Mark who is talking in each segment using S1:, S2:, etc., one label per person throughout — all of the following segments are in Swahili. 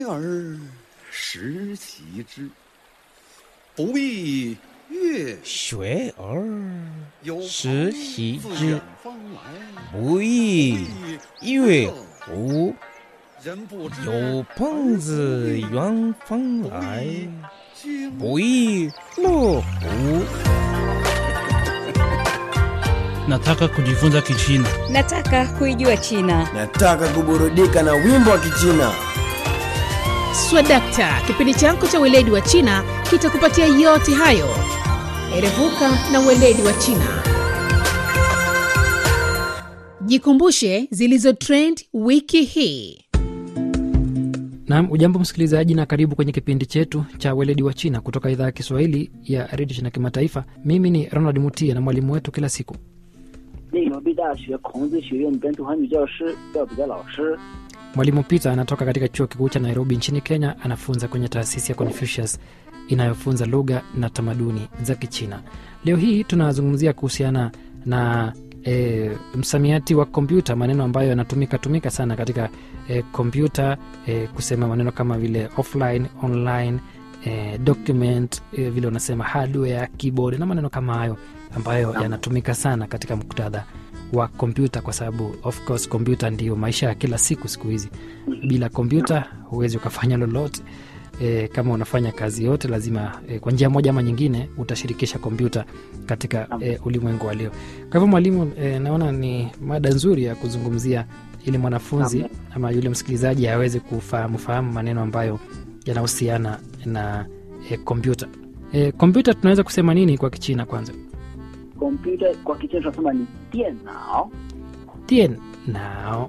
S1: 而时习之，不亦乐
S2: 学而
S1: 有朋
S2: 时习
S1: 自
S2: 之
S1: 远方来，
S2: 不亦乐乎？
S1: 人不知
S2: 有朋自远方来，
S1: 经
S2: 不亦乐乎？
S3: Nataka kujifunza Kichina.
S4: Nataka kuijua China.
S5: Nataka kuburudika na wimbo wa Kichina.
S6: Swadakta, kipindi chako cha weledi wa China kitakupatia yote hayo. Erevuka na weledi wa China. Jikumbushe zilizo trend wiki hii.
S7: Naam, ujambo msikilizaji, na karibu kwenye kipindi chetu cha weledi wa China kutoka idhaa ya Kiswahili ya redio China Kimataifa. Mimi ni Ronald Mutia na mwalimu wetu kila siku
S8: 内罗毕大学孔子学院本土汉语教师廖比的老师。
S7: Mwalimu Peter anatoka katika chuo kikuu cha Nairobi nchini Kenya. Anafunza kwenye taasisi ya Confucius inayofunza lugha na tamaduni za Kichina. Leo hii tunazungumzia kuhusiana na e, msamiati wa kompyuta, maneno ambayo yanatumika tumika sana katika e, kompyuta e, kusema maneno kama vile offline, online e, document e, vile unasema hardware, keyboard na maneno kama hayo ambayo yanatumika sana katika muktadha wa kompyuta kwa sababu of course kompyuta ndiyo maisha ya kila siku siku hizi bila kompyuta huwezi ukafanya lolote e, kama unafanya kazi yote lazima e, kwa njia moja ama nyingine utashirikisha kompyuta katika e, ulimwengu wa leo kwa hivyo mwalimu e, naona ni mada nzuri ya kuzungumzia ili mwanafunzi ama yule msikilizaji aweze kufahamu fahamu maneno ambayo yanahusiana na e, kompyuta e, kompyuta tunaweza kusema nini kwa kichina kwanza
S8: kompyuta kwa Kichina tunasema ni 电脑
S7: dien nao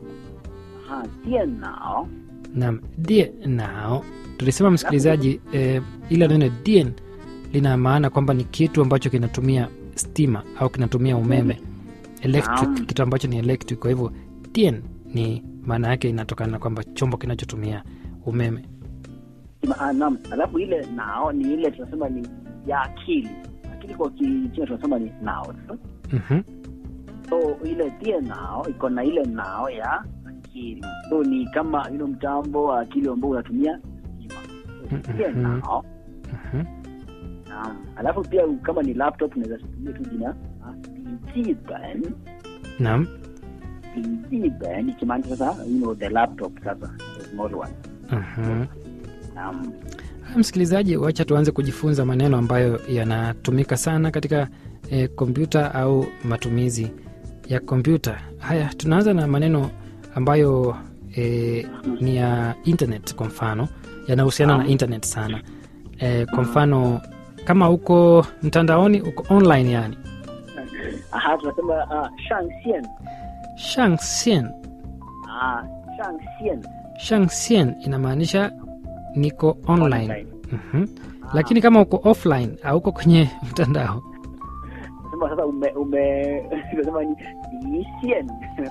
S8: ha 电脑
S7: nam die nao tulisema msikilizaji eh, ila neno dien lina maana kwamba ni kitu ambacho kinatumia stima au kinatumia umeme electric
S8: Naam.
S7: kitu ambacho ni electric kwa hivyo dien ni maana yake inatokana na kwamba chombo kinachotumia umeme
S8: Sema, ah, naam alafu ile nao ni ile tunasema ni ya akili akili kwa Kichina tunasema ni nao
S7: mm-hmm.
S8: so ile 电脑 iko na ile nao ya akili so ni kama ilo mtambo wa akili ambao unatumia stima So, 电脑
S7: Mm-hmm.
S8: naam alafu pia kama ni laptop unaweza tumia tu jina ah, 笔记本
S7: nam
S8: 笔记本ikimaanisha sasa you know, the laptop sasa the small one
S7: mm-hmm.
S8: naam
S7: Haya, msikilizaji wacha tuanze kujifunza maneno ambayo yanatumika sana katika eh, kompyuta au matumizi ya kompyuta haya tunaanza na maneno ambayo eh, ni ya internet kwa mfano yanahusiana na internet sana eh, kwa mfano kama uko mtandaoni uko online yani
S8: aha tunasema ah, 上线
S7: shangxian
S8: ah 上线
S7: shangxian inamaanisha niko online,
S8: Online.
S7: Mhm. lakini kama uko offline au uko kwenye mtandao
S8: nasema sasa ume ume tunasema ni 离线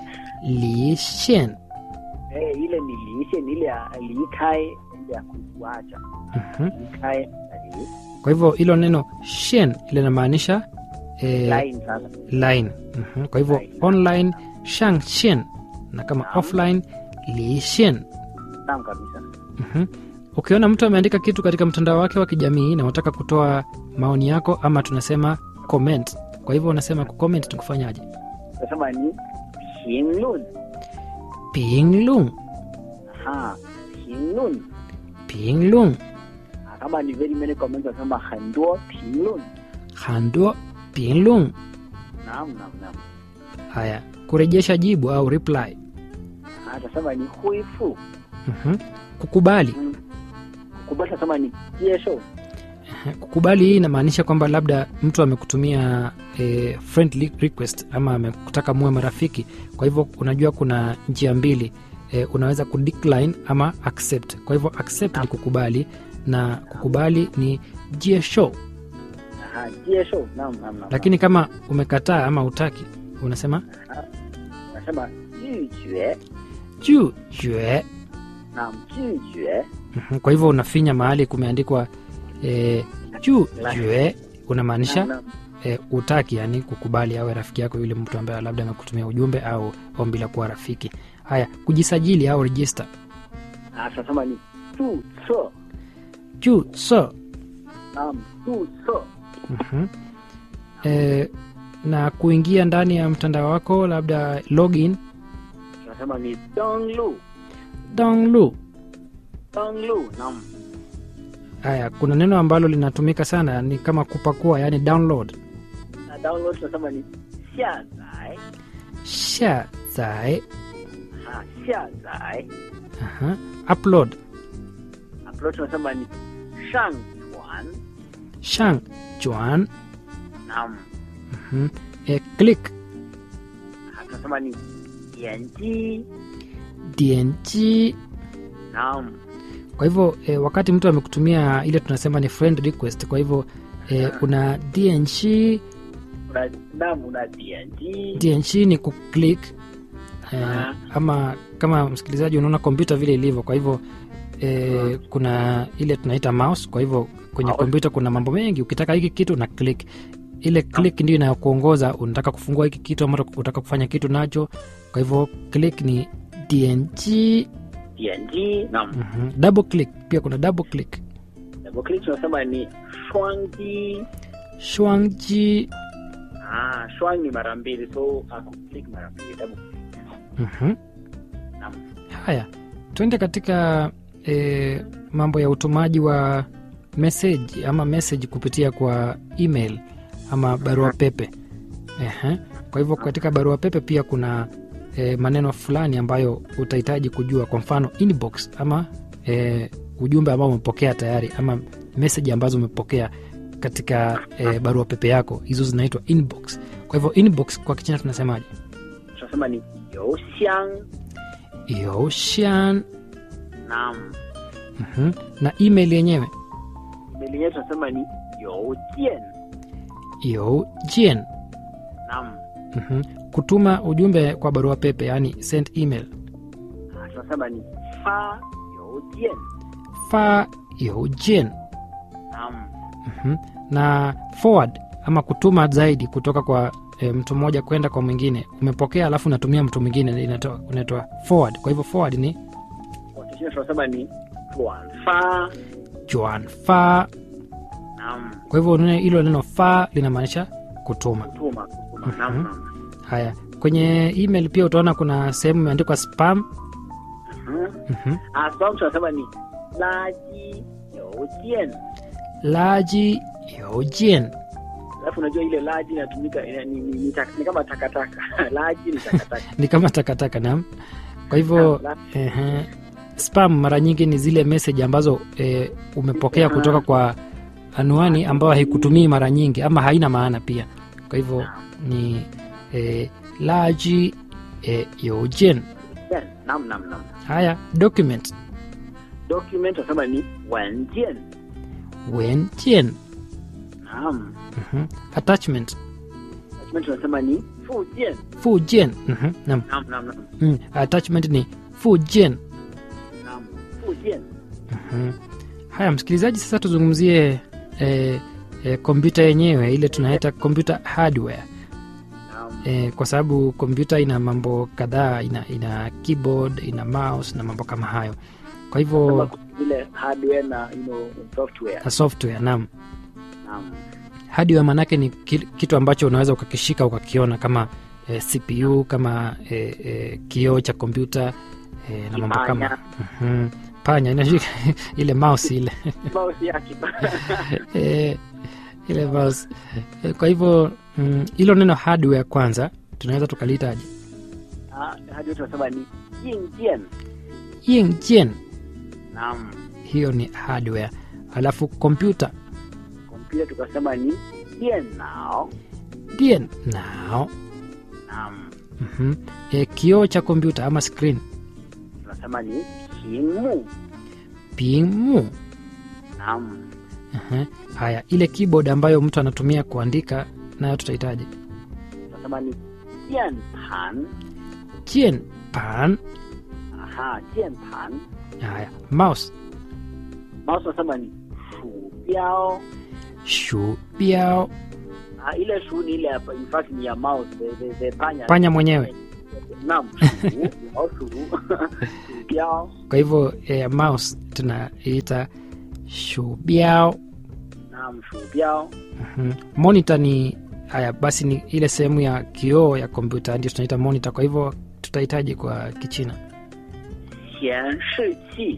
S7: lishen
S8: eh ile ni 离线ile ya 离开ile ya kuacha
S7: Mhm.
S8: 离开na 离
S7: kwa hivyo hilo neno shen linamaanisha eh,
S8: line sasa
S7: line Mhm. kwa hivyo
S8: Line.
S7: online shang shen na kama
S8: Naam.
S7: offline li shen
S8: naam kabisa
S7: Mhm. ukiona mtu ameandika kitu katika mtandao wake wa kijamii na unataka kutoa maoni yako ama tunasema comment kwa hivyo unasema kucomment ni kufanyaje
S8: tunasema ni 评论
S7: pinglung
S8: ha 评论
S7: pinglung
S8: Ah, kama ni very many comments tunasema 很多评论
S7: hando pinglung
S8: naam naam naam
S7: haya kurejesha jibu au reply
S8: ah tunasema ni 恢复
S7: Mhm. kukubali
S8: Mm. kukubali tunasema ni 接受
S7: kukubali hii inamaanisha kwamba labda mtu amekutumia e, friend li- request ama amekutaka muwe marafiki kwa hivyo unajua kuna njia mbili e, unaweza kudecline ama accept kwa hivyo accept ni kukubali na kukubali ni jiesho
S8: aha 接受 naam naam naam
S7: lakini kama umekataa ama utaki unasema
S8: nasema 拒绝
S7: juu jue
S8: naam 拒绝
S7: Mhm, kwa hivyo unafinya mahali kumeandikwa e, juu jue unamaanisha
S8: Naam, naam.
S7: e, utaki yani kukubali awe rafiki yako yule mtu ambaye labda amekutumia ujumbe au ombi la kuwa rafiki haya kujisajili au register
S8: Ah, tunasema ni 注册
S7: juu so
S8: naam 注册
S7: Mhm. E, na kuingia ndani ya mtandao wako labda login
S8: tunasema ni 登录
S7: download
S8: 登录 naam
S7: haya kuna neno ambalo linatumika sana ni kama kupakua yani download
S8: na download tunasema ni 下载
S7: sha zai
S8: ha 下载
S7: Aha. upload
S8: upload tunasema ni 上传
S7: shang juan
S8: naam
S7: Mhm. e, click
S8: Ha, tunasema ni 点击
S7: dng
S8: naam
S7: kwa hivyo e, wakati mtu amekutumia ile tunasema ni friend request kwa hivyo e, una dng
S8: una naam una 点击
S7: dng ni kuclick e,
S8: Aha.
S7: ama kama msikilizaji unaona kompyuta vile ilivyo kwa hivyo e, kuna ile tunaita mouse kwa hivyo kwenye
S8: Mouse.
S7: kompyuta kuna mambo mengi ukitaka hiki kitu na click ile click ndio inayokuongoza unataka kufungua hiki kitu ama unataka kufanya kitu nacho kwa hivyo click ni dng
S8: 点击 naam
S7: Mhm. double click pia kuna double click
S8: double click tunasema ni 双击
S7: shwangji
S8: ah 双 ni mara mbili so aku click mara mbili double click
S7: Mhm.
S8: naam
S7: haya tuende katika e, mambo ya utumaji wa message ama message kupitia kwa email ama barua pepe Ehe. kwa hivyo katika barua pepe pia kuna e, maneno fulani ambayo utahitaji kujua kwa mfano inbox ama e, ujumbe ambao umepokea tayari ama message ambazo umepokea katika e, barua pepe yako hizo zinaitwa inbox kwa hivyo inbox kwa kichina tunasemaje
S8: tunasema ni 邮箱
S7: Yoshan.
S8: naam
S7: Mhm. na email yenyewe
S8: email yenyewe tunasema ni 邮件
S7: Yojian.
S8: naam
S7: Mhm. kutuma ujumbe kwa barua pepe yani send email
S8: ah, tunasema ni 发邮件
S7: fa yojian.
S8: naam
S7: Mhm. na forward ama kutuma zaidi kutoka kwa e, mtu mmoja kwenda kwa mwingine umepokea alafu unatumia mtu mwingine inatoa unaitwa forward kwa hivyo forward ni
S8: kwa Kichina tunasema ni 转发
S7: juan fa
S8: naam
S7: kwa hivyo neno- hilo neno fa linamaanisha kutuma
S8: kutuma kutuma
S7: Mhm.
S8: naam naam
S7: haya kwenye email pia utaona kuna sehemu imeandikwa spam
S8: Mhm.
S7: Mhm.
S8: ah spam tunasema ni 垃圾邮件
S7: laji yojian
S8: alafu unajua ile laji inatumika ina- ni, ni, ni, tak- ni kama takataka laji ni takataka
S7: ni kama takataka nam kwa hivyo
S8: Naam,
S7: ehe, spam mara nyingi ni zile message ambazo e, umepokea kutoka kwa anwani ambayo haikutumii mara nyingi ama haina maana pia kwa hivyo ni e, laji e, yojen
S8: Yes, naam naam naam
S7: haya document
S8: document tunasema ni 文件
S7: wenjen
S8: naam
S7: mhm. attachment
S8: document tunasema ni 附件
S7: fujen mhm. nam
S8: naam naam naam
S7: mm. attachment ni fujen
S8: naam 附件
S7: Mhm. haya msikilizaji sasa tuzungumzie eh, eh, kompyuta yenyewe ile tunaita computer hardware
S8: naam
S7: eh, kwa sababu kompyuta ina mambo kadhaa ina, ina keyboard ina mouse na mambo kama hayo kwa
S8: Kama
S7: hivyo
S8: vile hardware na you know, software
S7: na software naam
S8: naam
S7: hardware maanake ni ki- kitu ambacho unaweza ukakishika ukakiona kama eh, cpu kama eh, eh, kioo cha kompyuta eh, na mambo kama
S8: Kipanya.
S7: Mhm. panya inashika ile mouse ile
S8: mouse yake
S7: Eh, ile mouse Eh, kwa hivyo mm, hilo neno hardware kwanza tunaweza tukalihitaji
S8: Ah, hardware tunasema ni 硬件
S7: yingjian
S8: naam
S7: hiyo ni hardware alafu kompyuta
S8: kompyuta tukasema ni 电脑
S7: dien nao
S8: naam
S7: mm e, kioo cha kompyuta ama screen
S8: tunasema ni 屏幕
S7: pimu
S8: naam
S7: Aha. haya ile keyboard ambayo mtu anatumia kuandika nayo tutahitaji
S8: tunasema ni 键盘
S7: jien pan
S8: aha 键盘
S7: haya mouse
S8: mouse tunasema ni 鼠标
S7: shu biao
S8: ah, ile shu ni ile hapa in fact ni ya mouse the, the, the panya
S7: panya mwenyewe
S8: naam shu laoshu shubiao
S7: kwa hivyo e, mouse tunaiita shubiao
S8: naam shubiao
S7: Mhm. monitor ni haya basi ni ile sehemu ya kioo ya kompyuta ndio tunaita monitor kwa hivyo tutahitaji kwa kichina
S8: 显示器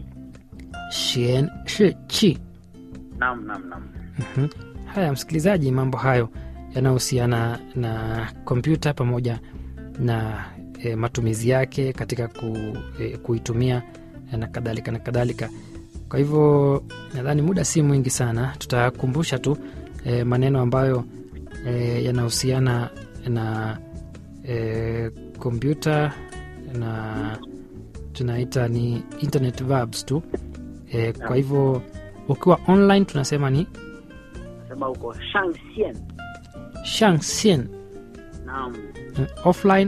S7: shen shi chi
S8: naam naam naam
S7: Mhm. haya msikilizaji mambo hayo yanayohusiana na kompyuta pamoja na e, matumizi yake katika ku, e, kuitumia e, na kadhalika na kadhalika kwa hivyo nadhani muda si mwingi sana tutakumbusha tu e, maneno ambayo e, yanahusiana na e, kompyuta na tunaita ni internet verbs tu e, kwa hivyo ukiwa online tunasema ni
S8: nasema huko shangxian
S7: shangxian
S8: naam
S7: Mm, offline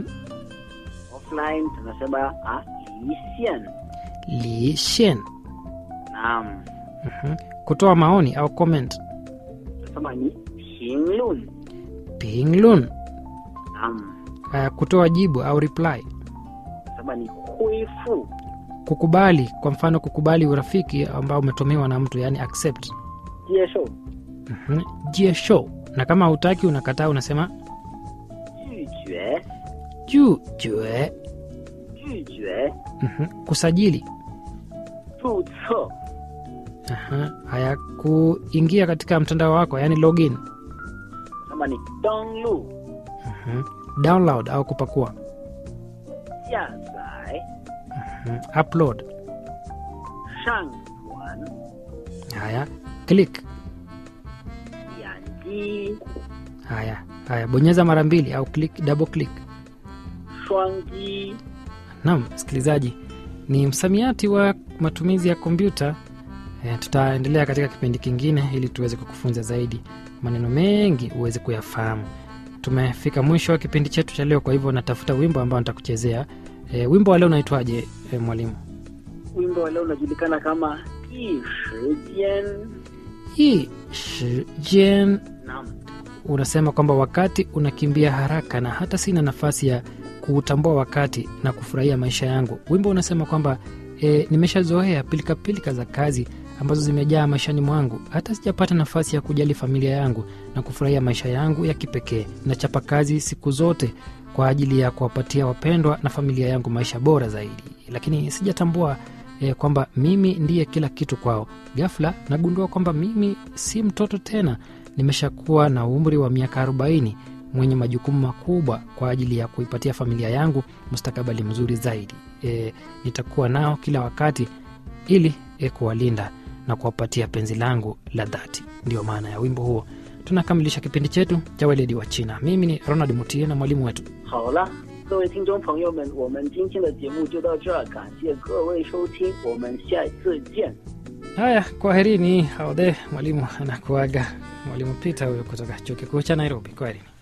S8: offline tunasema ah, lixian
S7: li xian
S8: naam
S7: Mhm. kutoa maoni au comment
S8: tunasema ni pinglun
S7: pinglun
S8: naam
S7: uh, kutoa jibu au reply
S8: tunasema ni huifu
S7: kukubali kwa mfano kukubali urafiki ambao umetumiwa na mtu yani accept
S8: jieshou
S7: Mhm. jie show na kama hautaki unakataa unasema
S8: 拒绝
S7: juu jue
S8: 拒绝
S7: Mhm. kusajili
S8: 注册
S7: Aha. haya kuingia katika mtandao wako yani login
S8: tunasema ni 登录
S7: Mhm. download au kupakua
S8: 下载
S7: Mhm. upload
S8: 上传
S7: haya click
S8: 点击
S7: haya haya bonyeza mara mbili au click double click
S8: 双击
S7: Naam, msikilizaji, ni msamiati wa matumizi ya kompyuta. E, tutaendelea katika kipindi kingine ili tuweze kukufunza zaidi maneno mengi uweze kuyafahamu. Tumefika mwisho wa kipindi chetu cha leo, kwa hivyo natafuta wimbo ambao nitakuchezea. E, wimbo wa leo unaitwaje e, mwalimu?
S8: wimbo wa leo unajulikana kama 一时间
S7: Hii shijen
S8: naam
S7: unasema kwamba wakati unakimbia haraka na hata sina nafasi ya kuutambua wakati na kufurahia maisha yangu. Wimbo unasema kwamba e, nimeshazoea pilikapilika za kazi ambazo zimejaa maishani mwangu, hata sijapata nafasi ya kujali familia yangu na kufurahia maisha yangu ya kipekee. Nachapa kazi siku zote kwa ajili ya kuwapatia wapendwa na familia yangu maisha bora zaidi, lakini sijatambua e, kwamba mimi ndiye kila kitu kwao. Ghafla nagundua kwamba mimi si mtoto tena, nimeshakuwa na umri wa miaka 40 mwenye majukumu makubwa kwa ajili ya kuipatia familia yangu mustakabali mzuri zaidi. E, nitakuwa nao kila wakati ili e, kuwalinda na kuwapatia penzi langu la dhati. Ndiyo maana ya wimbo huo. Tunakamilisha kipindi chetu cha weledi wa China. Mimi ni Ronald Mutie na mwalimu wetu
S8: 好了，各位听众朋友们，我们今天的节目就到这儿，感谢各位收听，我们下一次见。
S7: Haya, kwaherini. Haode mwalimu anakuaga, mwalimu Peter huyo kutoka chuo kikuu cha Nairobi. Kwaherini.